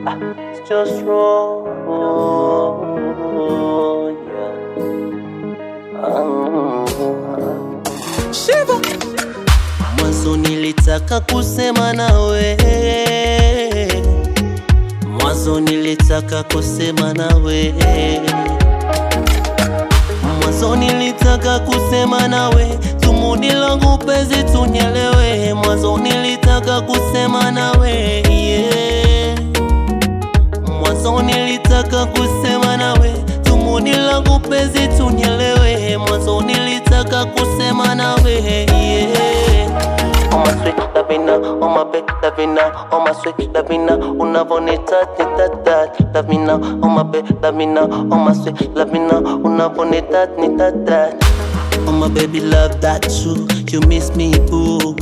It's just wrong. Yeah. Um, Shiva. Mwanzo nilitaka kusema nawe, mwanzo nilitaka kusema nawe, mwanzo nilitaka kusema nawe, tumudi langu penzi tunyelewe, mwanzo nilitaka kusema nawe yeah. Mwanzo nilitaka kusema nawe, tumudi langu penzi tunyelewe, mwanzo nilitaka kusema nawe yeah. Oh my sweet Lavina, oh my big Lavina, oh my sweet Lavina, unavonita nitata Lavina, oh my big Lavina, oh my sweet Lavina, unavonita nitata Oh my baby love that too, you miss me boo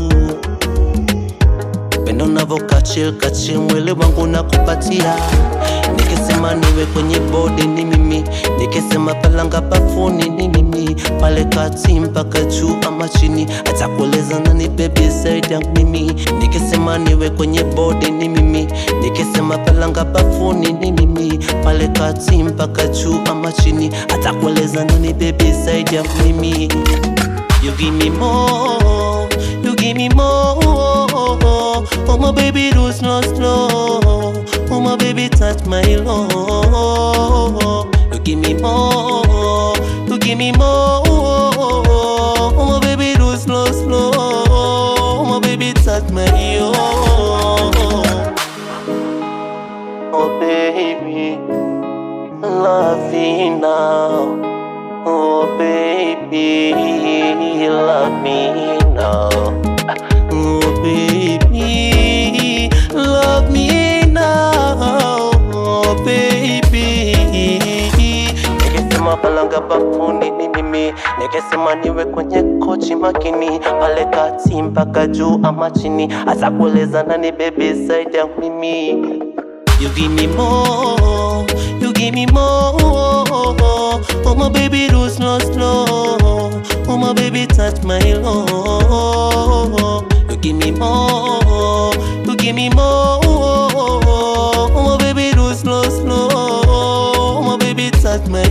Pendo navo kachil kachil, mwili wangu nakupatia Nikisema niwe kwenye bodi ni mimi, nikisema palanga bafuni ni mimi, pale kati mpaka juu ama chini, hata kueleza nani baby zaidi yangu mimi. Nikisema niwe kwenye bodi ni mimi, nikisema palanga bafuni ni mimi, pale kati mpaka juu ama chini, hata kueleza nani baby zaidi yangu mimi. You give me more, you give me more. Oh my baby, do slow, slow. Oh my baby, touch my love. You give me more, you give me more. Oh my baby, do slow, slow. Oh my baby, touch my love. Oh baby, love me now. Oh baby, love me now. Oh baby, love me now. Oh baby. Nikisema palanga bafuni ni mimi, nikisema niwe kwenye kochi makini, pale kati mpaka juu ama chini, hasa kueleza nani baby zaidi ya mimi. You give me more, you give me more. Oh my baby, do slow, slow. Oh my baby, touch my love. You give me more, you give me more. Oh my baby, do slow, slow. Oh my baby, touch my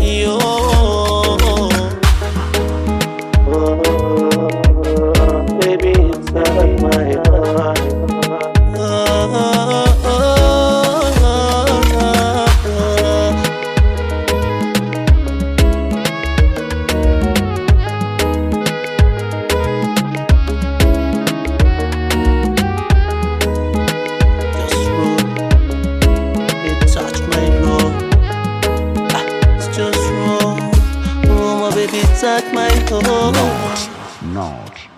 love. Baby, touch my heart. Just rude. It touch my love. Ah, it's just wrong. Oh, my baby, touch my love. Not